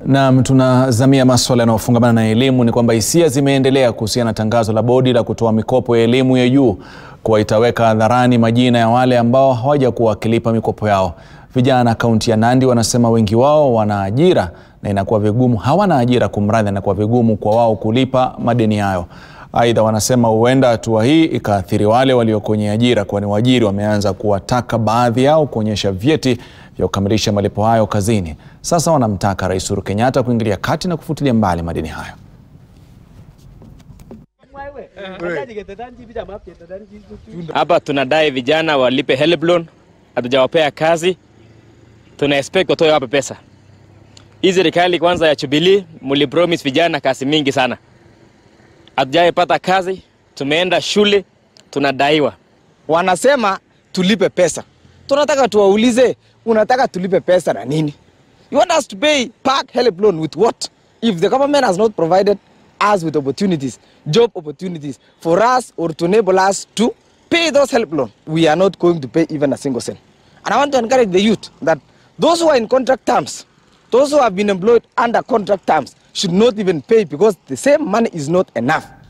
Naam, tunazamia maswala yanayofungamana na elimu. Ni kwamba hisia zimeendelea kuhusiana na tangazo la bodi la kutoa mikopo ya elimu ya juu kuwa itaweka hadharani majina ya wale ambao hawajakuwa wakilipa mikopo yao. Vijana kaunti ya Nandi wanasema wengi wao wana ajira na inakuwa vigumu, hawana ajira kumradhi, inakuwa vigumu kwa wao kulipa madeni hayo. Aidha, wanasema huenda hatua hii ikaathiri wale walio kwenye ajira, kwani waajiri wameanza kuwataka baadhi yao kuonyesha vyeti vya kukamilisha malipo hayo kazini. Sasa wanamtaka Rais Uhuru Kenyatta kuingilia kati na kufutilia mbali madeni hayo. Hapa tunadai vijana walipe HELB loan, hatujawapea kazi, tuna expect watoe wape pesa. Hii serikali kwanza ya Jubilee mlipromise vijana kazi mingi sana, hatujaipata kazi, tumeenda shule tunadaiwa. Wanasema tulipe pesa, tunataka tuwaulize, unataka tulipe pesa na nini? You want us to pay park help loan with what? If the government has not provided us with opportunities, job opportunities for us or to enable us to pay those help loan, we are not going to pay even a single cent. And I want to encourage the youth that those who are in contract terms, those who have been employed under contract terms, should not even pay because the same money is not enough.